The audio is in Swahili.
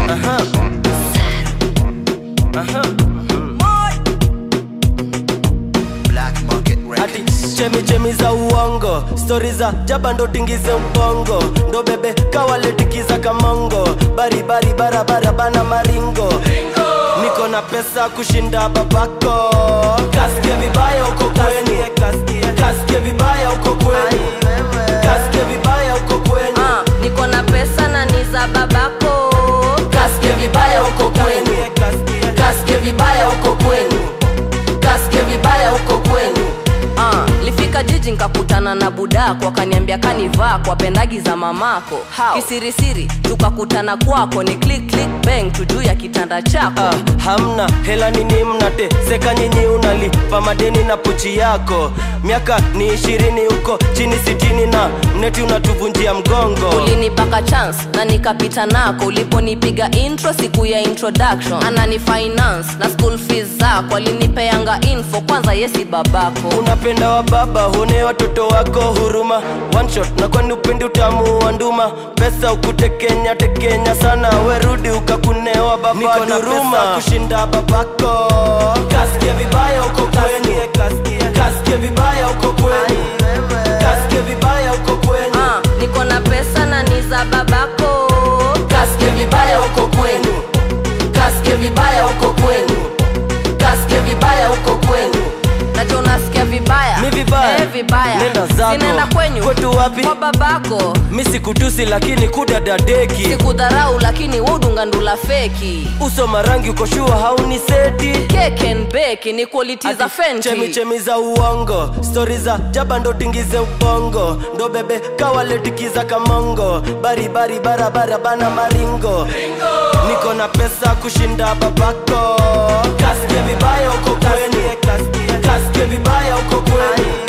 Aha. Aha. Black Market Ati Records. chemi chemi za uongo stori za jaba ndo tingize mpongo ndo bebe kawaletikiza kamongo baribari barabara bana maringo niko na pesa kushinda babako kasike vibaya uko kweni kasike vibaya uko kweni kasike vibaya uko kweni Ah, niko na pesa na ni za babako kasike vibaya uko kweni kasike vibaya uko kweni kasike vibaya uko kweni Ah, lifika jiji nkakutana na budako akaniambia kanivaa kwa pendagi za mamako How? kisirisiri tukakutana kwako ni click click bang tujuu ya kitanda chako Ah, hamna hela nini mnate seka nyinyi unalipa madeni na pochi yako miaka ni ishirini huko chini sitini na mneti unatuvunjia mgongo ulinipaka chance na nikapita nako uliponipiga intro siku ya introduction anani finance na school fees zako alinipeanga info kwanza yesi babako unapenda wa baba huone watoto wako huruma one shot na kwani upendi utamu wa nduma pesa ukutekenya tekenya sana werudi ukakunewa baba Niko na duruma kushinda babako kasike vibaya uko kweni kasike vibaya uko kweni kasike vibaya uko kweni Ah, niko na pesa na ni za babako kasike vibaya uko kwenu kasike vibaya uko kwenu kasike vibaya uko kwenu nacho unasikia vibaya Mi vibaya? eh, vibaya Nenda zako. sinaenda kwenyu Kwetu wapi? kwa babako mi sikutusi lakini kudadadeki sikudharau lakini wudunga ndula feki uso marangi ukoshua hauni seti keke and bake ni quality za chemi fenti chemi za uongo stori za jaba ndo tingize ubongo ndo bebe kawaletikiza kamongo baribari barabara bana maringo niko na pesa kushinda babako kasike vibaya uko kweni kasike vibaya uko kweni